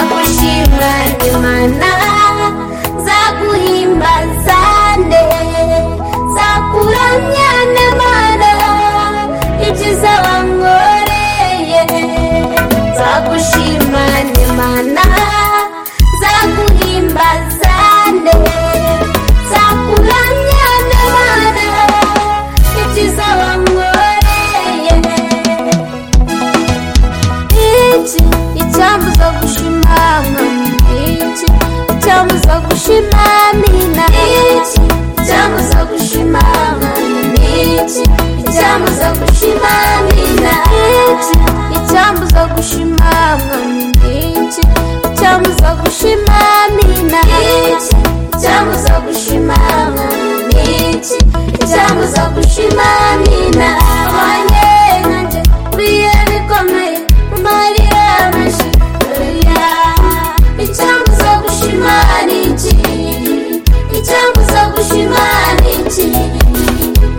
kwishima Imana zaguhimbazane zakuramya n'Imana ibyiza wankoreye zagushima Imana zaguhimbazane zakuramya n'Imana ibyiza wankoreye iki icyambuza gushimama iki icyambuza gushimamina iki icyambuza gushimama iki icyambuza gushimamina iki icyambuza gushimama iki icyambuza gushimamina iki icyambuza gushimama iki icyambuza gushimamina wanjye nkanjye biye bikomeye Maria Mashi Maria Icyamuza gushimana iki Icyamuza gushimana iki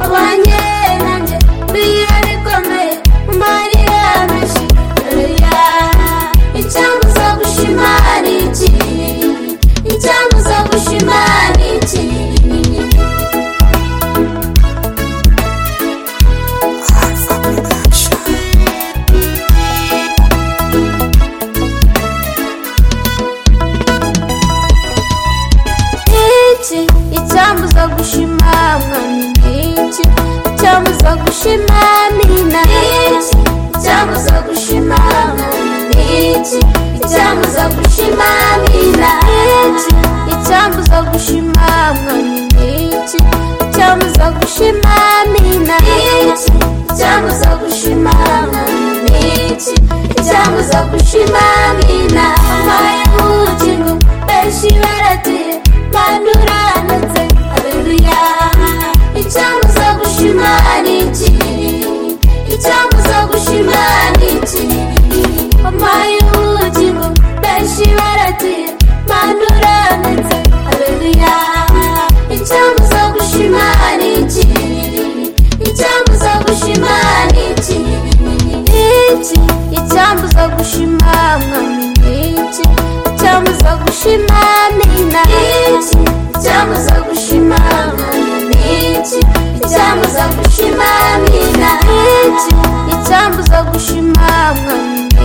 Abanye nanjye biye bikomeye Maria Mashi Maria Icyamuza gushimana iki Icyamuza gushimana iki iki icyambuza gushimamwa iki icyambuza gushimamina iki icyambuza gushimamwa iki icyambuza gushimamina iki icyambuza gushimamwa iki icyambuza gushimamina iki icyambuza gushimamwa iki icyambuza gushimamina amaye ubugingo benshi baratiye banduranutse aleluya icyamuza gushimana iki icyamuza gushimana iki amaye ubugingo benshi baratiye banduranutse aleluya icyamuza gushimana iki icyamuza gushimana iki iki icyambuza gushimamwa iki icyambuza gushimamina iki icyambuza gushimamwa iki icyambuza gushimamina iki icyambuza gushimamwa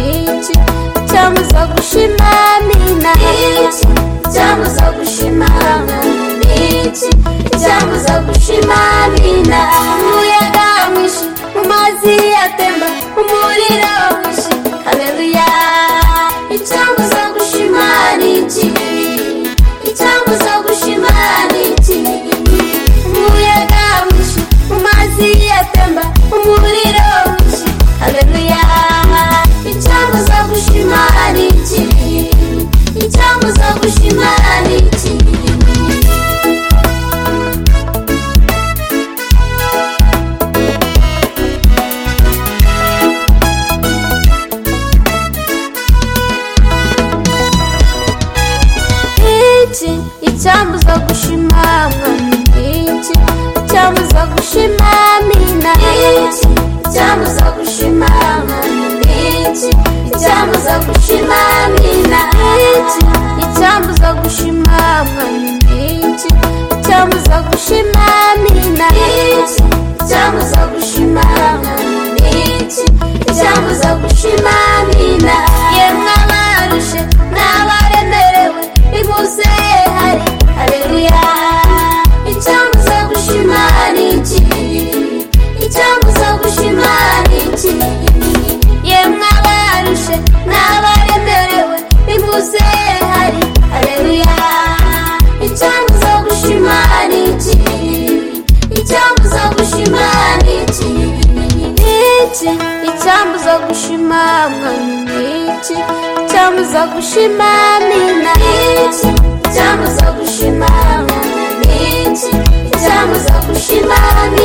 iki icyambuza gushimamina iki icyambuza gushimamwa iki icyambuza gushimamina umuyaga mwinshi mu mazi atemba umuriro mwinshi haleluya icyambuza gushimana iki icyambuza gushimana iki umuyaga mwinshi mu mazi atemba umuriro mwinshi haleluya icyambuza gushimana iki icyambuza gushimana iki iki icyambuza gushimamwa iki icyambuza gushimamina iki icyambuza gushimamwa iki icyambuza gushimamina iki icyambuza gushimamwa iki icyambuza gushimamina iki icyambuza gushimamwa iki icyambuza gushimamina yemwe abarushe n'abaremerewe inkuse hari haleluya icyambuza gushimana iki icyambuza gushimana iki yemwe abarushe n'abaremerewe inkuse hari haleluya icyambuza gushimana iki icyambuza gushimana iki iki icyambuza gushimamwa iki icyambuza gushimamina iki icyambuza gushimamwa iki icyambuza gushimamina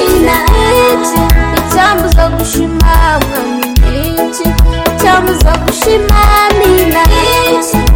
iki icyambuza gushimamwa iki icyambuza gushimamina iki